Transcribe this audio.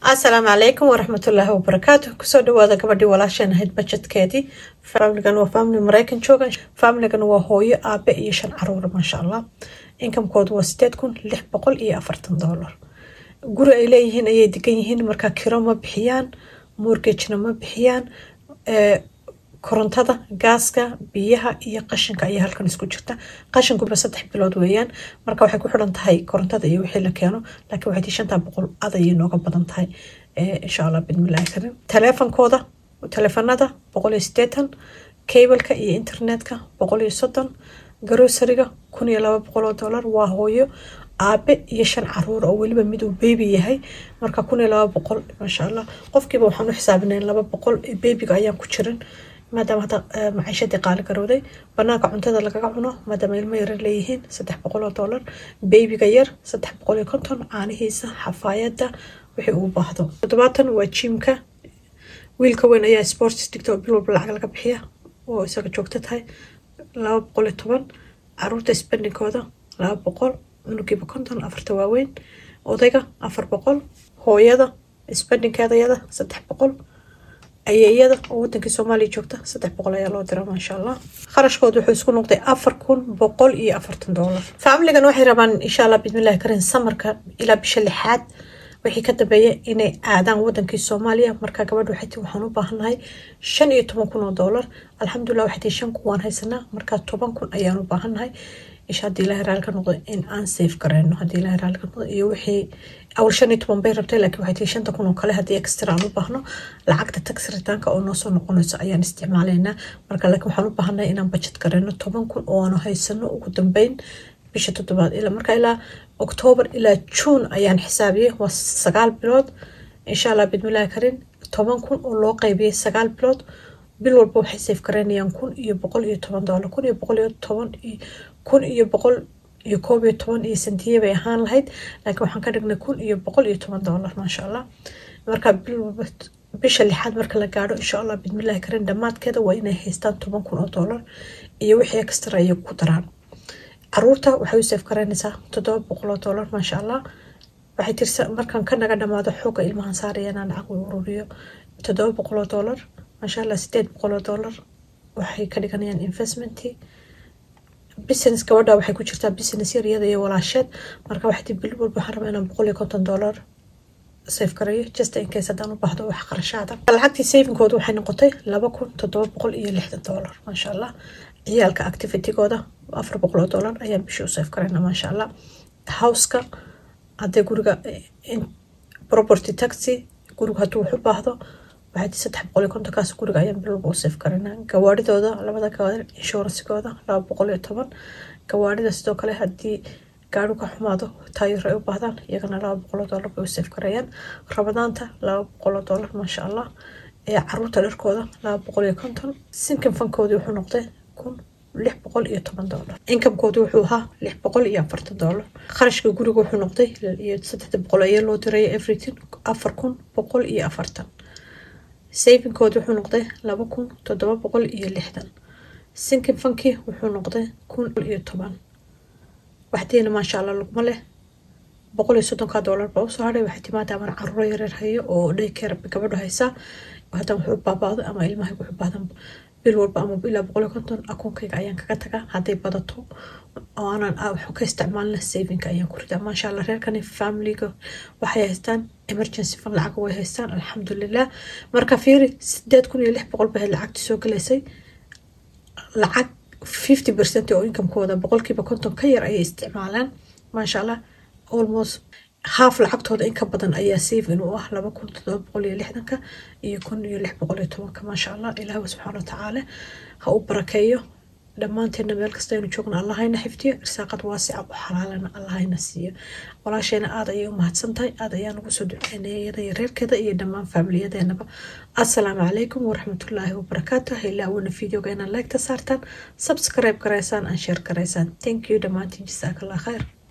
asalaamu calaykum waraxmatullaahi wabarakaatu kusoo dhawaada gabadhii walaasheen ahayd bajetkeedii faamiligan waa faamili mareykan jooga faamiligan waa hooyo aabe iyo shan caruura maasha allah inkamkoodu waa sideed kun lix boqol iyo afartan doolar guri ay leeyihiin ayay degan yihiin markaa kiro ma bixiyaan morgagena ma bixiyaan korontada gaaska biyaha iyo qashinka ayaa halkan isku jirta qashinkuba saddex bilood weeyaan marka waxay ku xiran tahay korontada iyo wixii la keeno laakiin waxay tii shantaa boqol adayay nooga badan tahay insha allah bidmillahi karim taleefankooda taleefanada boqol iyo sideetan cableka iyo internetka boqol iyo soddon garosariga kun iyo laba boqol oo dollar waa hooyo aabe iyo shan caruur oo weliba mid uu bebi yahay marka kun iyo laba boqol maasha allah qofkiiba waxaan u xisaabinayn laba boqol bebiga ayaan ku jirin maadaama hadda maciishadii qaali garowday banaanka cuntada lagaga cuno maadaama ilmo yarar leeyihiin saddex boqol oo dollar bebiga yar saddex boqol iyo konton caanihiisa xafaayada wixii uu baahdo toddobaatan waa jiimka wiilka weyn ayaa sports dhigta oo bil walba lacag laga bixiya oo isaga joogto tahay laba boqol iyo toban caruurta spendingkooda laba boqol cunugiiba konton afarta waaweyn odayga afar boqol hooyada spendingkeeda yada saddex boqol ayeeyada oo wadankii soomaaliya joogta saddex boqol ayaa loo dira maasha allah kharashkooda wuxuu isku noqday afar kun boqol iyo afartan doolar faamiligan waxay rabaan insha allah bismillahi karin samarka ilaa bisha lixaad wixii ka dambeeya inay aadaan wadankii soomaaliya marka gabadha waxay tii waxaan u baahannahay shan iyo toban kun oo doolar alxamdulilah waxay tii shan kun waan haysanaa marka toban kun ayaan u baahannahay isha haddii ilahay raali ka noqdo in aan safe gareyno haddii ilahay raali ka noqdo iyo wixii awal shan iyo toban bay rabtay laakiin waxay tii shanta kun oo kale haddii extra aan u baahno lacagta tax ritaanka oo noo soo noqonayso ayaan isticmaalaynaa marka laakiin waxaan u baahannahay inaan bajet gareyno toban kun oo aanu haysano ugu dambeyn bisha toddobaad ilaa marka ilaa oktoobar ilaa juun ayaan xisaabiyey waa sagaal bilood insha allah bidmillahi karin toban kun oo loo qaybiyey sagaal bilood bil walba waxay safe gareynayaan kun iyo boqol iyo toban doolar kun iyo boqol iyo toban kun iyo boqol iyo koob iyo toban iyo santiye bay ahaan lahayd laakiin waxaan ka dhignay kun iyo boqol iyo toban doolar maasha allah marka bil walba bisha lixaad marka la gaadho insha allah bidmillahi karin dhammaadkeeda waa inay haystaan toban kun oo doolar iyo wixii extra ayay ku daraan caruurta waxay u safe gareynaysaa toddoba boqol oo doolar maasha allah waxay tirsa markan ka naga dhamaado xooga ilmahan saaraya inaan lacag u ururiyo toddoba boqol oo doolar maasha allah sideed boqol oo doolar waxay ka dhiganayaan investmentii business gabadha waxay ku jirtaa business yar iyada iyo walaasheed marka waxay tii bil walba waxaan rabaa inaan boqol iyo konton doolar safe gareeyo just in case haddaan u baahdo wax qarashaada lacagtii savingkooda waxay noqotay laba kun toddoba boqol iyo lixdan doolar maasha allah ciyaalka activitygooda afar boqol oo doolar ayaan bishii u safe gareyna maasha allah houseka haddee guriga property taxi guriga hadduu wax u baahdo waxay tii saddex boqol iyo kontonkaas guriga ayaan bil walba u safe gareynaa gawaadhidooda labada gawaari inshuransigooda laba boqol iyo toban gawaadhida sidoo kale haddii gaari ka xumaado taayir ay u baahdaan iyagana laba boqoloo doolar bay u safe gareeyaan rabadaanta laba boqoloo doolar maasha allah ee caruurta dharkooda laba boqol iyo konton sinkan fankoodii wuxuu noqday kun lix boqol iyo toban doolar inkamkoodu wuxuu ahaa lix boqol iyo afartan doolar kharashka guriga wuxuu noqday iyo saddexda boqol ayaa loo diraya everything afar kun boqol iyo afartan savingkooda wuxuu noqday laba kun toddoba boqol iyo lixdan sinkin fankii wuxuu noqday kun iyo toban waxdiina maasha allah lugma leh boqol iyo soddonka doolar baa usoo hadhay waxay timaada aman caruuro yareer hayo oo dhaykeer gabadhu haysaa haddaan wuxuu baabaado ama ilmaha wuxuu baadan bil walba ama ilaa boqol iyo konton akoonkayga ayaan kaga tagaa hadday badato oo aanan waxu ka isticmaalna savinga ayaan ku ridaa maasha allah reerkani familiga waxay haystaan emergency fund lacag way haystaan alxamdulilah marka fiiri sideed kun iyo lix boqol bahayd lacagtii soo galaysay lacag fifty percent oo inkamkooda boqolkiiba konton ka yar ayay isticmaalaan maasha allah almost haaf lacagtooda in ka badan ayaa savin u ah laba kun toddoba boqol iyo lixdanka iyo kun iyo lix boqol iyo tobanka maasha allah ilaahu subxaana watacaala ha u barakeeyo dhammaanteena meel kasta aynu joogna allahayna xifdiyo irsaaqad waasica u xalaalana allahayna siiyo walaasheena aada ayay u mahadsan tahay aada ayaan ugu soo duceynaya iyada iyo reerkeeda iyo dhammaan faamiliyadeenaba assalaamu calaykum waraxmatullaahi wabarakaatu haylaawina videoga inaad leegta saartaan subscribe garaysaan aan share garaysaan thank you dhammaantiin jasaakallah khayr